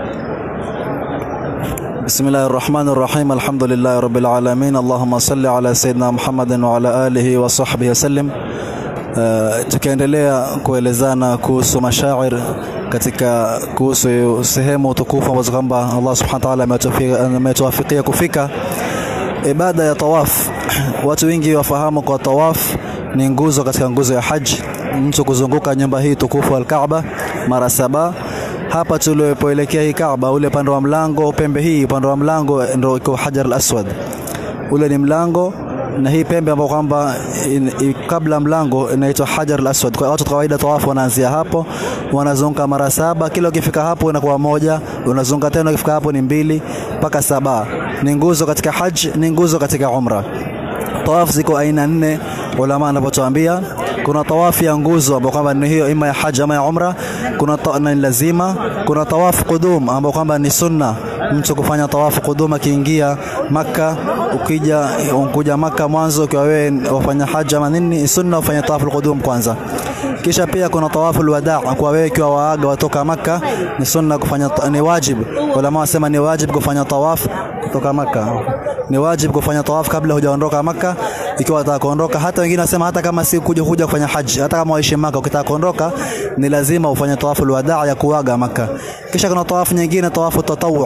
بسم الله الرحمن الرحيم الحمد لله رب العالمين اللهم صل على سيدنا محمد وعلى آله وصحبه وسلم Uh, tukiendelea kuelezana kuhusu mashair katika kuhusu sehemu tukufu ambazo kwamba Allah subhanahu wa ta'ala ametuwafikia kufika ibada ya tawaf watu wengi wafahamu kwa tawaf ni nguzo katika nguzo ya haji mtu kuzunguka nyumba hii tukufu al-Kaaba mara saba hapa tulipoelekea hii Kaaba ule upande wa mlango pembe hii upande wa mlango ndio iko Hajar al-Aswad ule ni mlango na hii pembe ambayo kwamba kabla mlango inaitwa Hajar al-Aswad. Kwa watu kawaida tawafu wanaanzia hapo, wanazunguka mara saba, kila ukifika hapo inakuwa moja, unazunguka tena ukifika hapo ni mbili mpaka saba. Ni nguzo katika haji, ni nguzo katika umra. Tawafu ziko aina nne, ulama wanapotuambia kuna tawafu ya nguzo ambayo kwamba ni hiyo ima ya haji ama ya umra, kuna ni lazima, kuna tawafu qudum ambayo kwamba ni sunna mtu kufanya tawafu qudum akiingia Makka, ukija ukuja Makka mwanzo ukiwa wewe wafanya haji ama nini, sunna ufanye tawafu qudum kwanza. Kisha pia kuna tawafu alwadaa kwa wewe ikiwa waaga watoka Makka, ni sunna kufanya, ni wajib. Ulama wasema ni wajib kufanya tawafu kutoka Makka, ni wajib kufanya tawafu kabla hujaondoka Makka ikiwa unataka kuondoka. Hata wengine wasema hata kama si kuja kuja kufanya haji, hata kama waishi Makka, ukitaka kuondoka ni lazima ufanye tawafu alwadaa ya kuaga Makka. Kisha kuna tawafu nyingine, tawafu tatawu,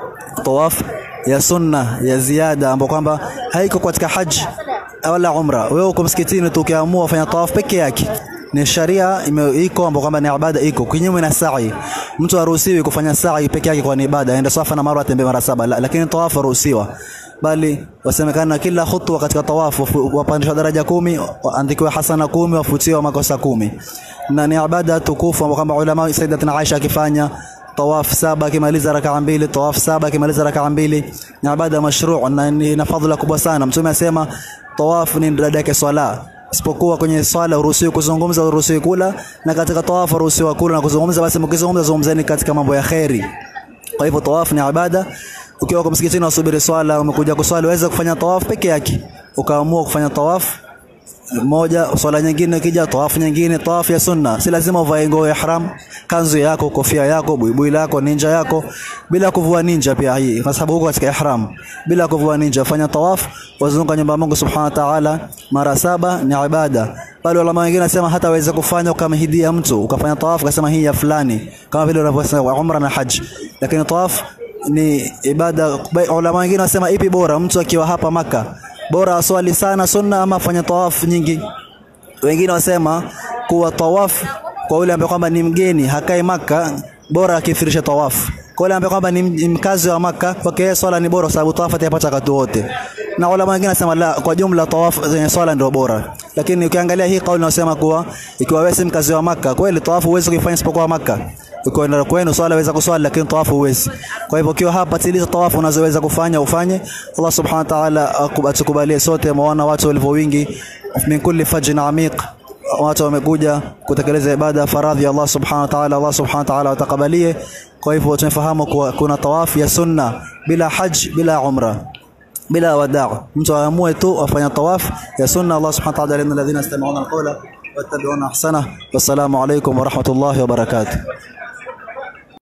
tawafu ya sunna ya ziada ambapo kwamba haiko katika haji wala umra. Wewe uko msikitini tu ukiamua kufanya tawaf peke yake ni sharia iko ambapo kwamba ni ibada iko kinyume na sa'i. Mtu haruhusiwi kufanya sa'i peke yake kwa ni ibada, aende Safa na Marwa atembee mara saba, la, lakini tawaf haruhusiwa, bali wasemekana kila khutwa katika tawafu wapandishwa daraja kumi, waandikiwe hasana kumi, wafutiwa makosa kumi, na ni ibada tukufu ambapo kwamba ulama Sayyidatina Aisha akifanya tawaf saba akimaliza rakaa mbili, tawaf saba akimaliza rakaa mbili, ni ibada mashru' na ina fadhila kubwa sana. Mtume asema tawaf ni dada yake swala, isipokuwa kwenye swala uruhusiwi kuzungumza, uruhusiwi kula, na katika tawaf uruhusiwi kula na kuzungumza. Basi mkizungumza, zungumzeni katika mambo ya khairi. Kwa hivyo tawaf ni ibada. Ukiwa kwa msikitini unasubiri swala, umekuja kuswali, waweza kufanya tawaf peke yake, ukaamua kufanya tawaf moja swala nyingine kija tawafu nyingine tawafu ya sunna si lazima uvae nguo ya ihram kanzu yako kofia yako buibui lako ninja yako bila kuvua ninja pia hii kwa sababu huko katika ihram bila kuvua ninja fanya tawaf wazunguka nyumba ya Mungu subhanahu wa ta'ala mara saba ni ibada bali ulama wengine nasema hata waweza kufanya ukamhidia mtu ukafanya tawafu ukasema hii ya fulani kama vile unavyosema umra na haji lakini tawaf ni ibada ulama wengine nasema ipi bora mtu akiwa hapa maka bora aswali sana sunna ama afanye tawaf nyingi. Wengine wasema kuwa tawaf kwa yule ambaye kwamba ni mgeni hakai maka bora akithirisha tawaf. Kwa yule ambaye kwamba ni mkazi wa maka kwake swala ni bora sababu tawaf atapata wakati wote. Na ulama wengine nasema la, kwa jumla tawaf zenye swala ndio bora. Lakini ukiangalia hii kauli inasema kuwa ikiwa wewe si mkazi wa maka kweli tawaf huwezi kuifanya isipokuwa maka ukienda kwenu swala waweza kuswali lakini tawafu huwezi. Kwa hivyo ukiwa hapa tiliza tawafu unazoweza kufanya ufanye. Allah subhanahu wa ta'ala atukubalie sote, maana watu walivyo wingi min kulli fajin amiq watu wamekuja kutekeleza ibada faradhi ya Allah subhanahu wa ta'ala. Allah subhanahu wa ta'ala watakabalie. Kwa hivyo tunafahamu kuwa kuna tawafu ya sunna bila haj bila umra bila wadaa, mtu aamue tu afanya tawaf ya sunna. Allah subhanahu wa ta'ala, innal ladhina yastami'una al-qawla wattabi'una ahsana. Wassalamu alaykum wa rahmatullahi wa barakatuh.